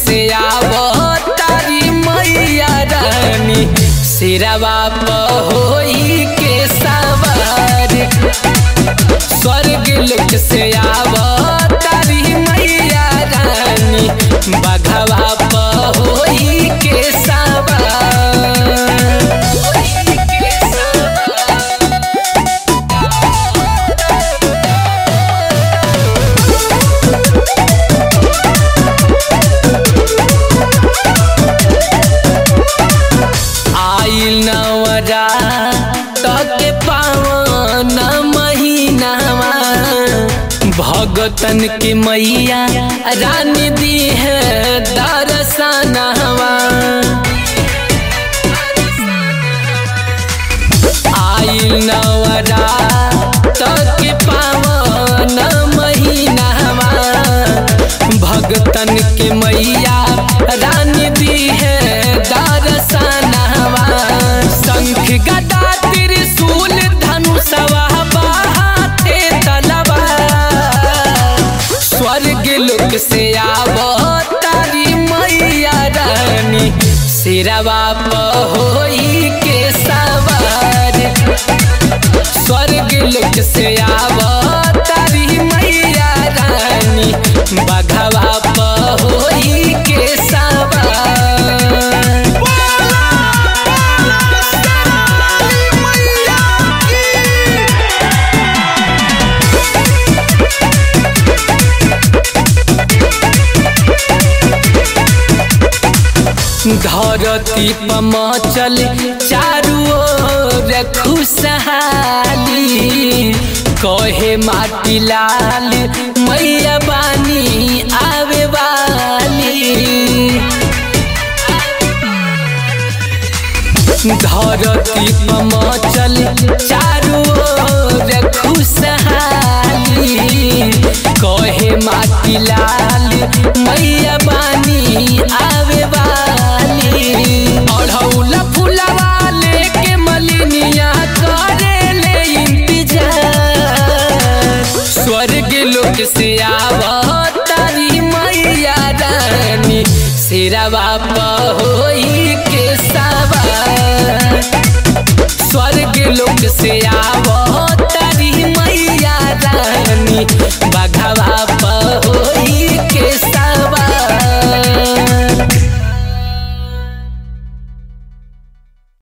से आवो तारी मैया रानी सिरवा होई के सवार स्वर्ग लोक से आवो तारी मैया रानी बघवा होई के सवार आइल नवरा तके पावन महीनावा भगतन के मैया रानी दी है दर्शनवा आइल नवरा तके पावन महीनावा भगतन के मैया रानी दी है दर्शनवा शंख गदा त्रिशूल धनुषवा बाहाते तलवा स्वर्ग लोक से आवो तारी मैया रानी सिरवा होई के सवार स्वर्ग लोक से आवो तारी मैया रानी बघवा होई के सवार धरती पमचल चारू ओर खुशहाली कहे माटी लाल मैया बानी आवे वाली धरती पमचल चारू ओर खुशहाली कहे माटी लाल मैया बानी आवे वाली अढ़ौल फुलवा लेके मलिनिया करे ले इंतजार स्वर्ग लोक से आवो तारी मैया रानी सिरवा होई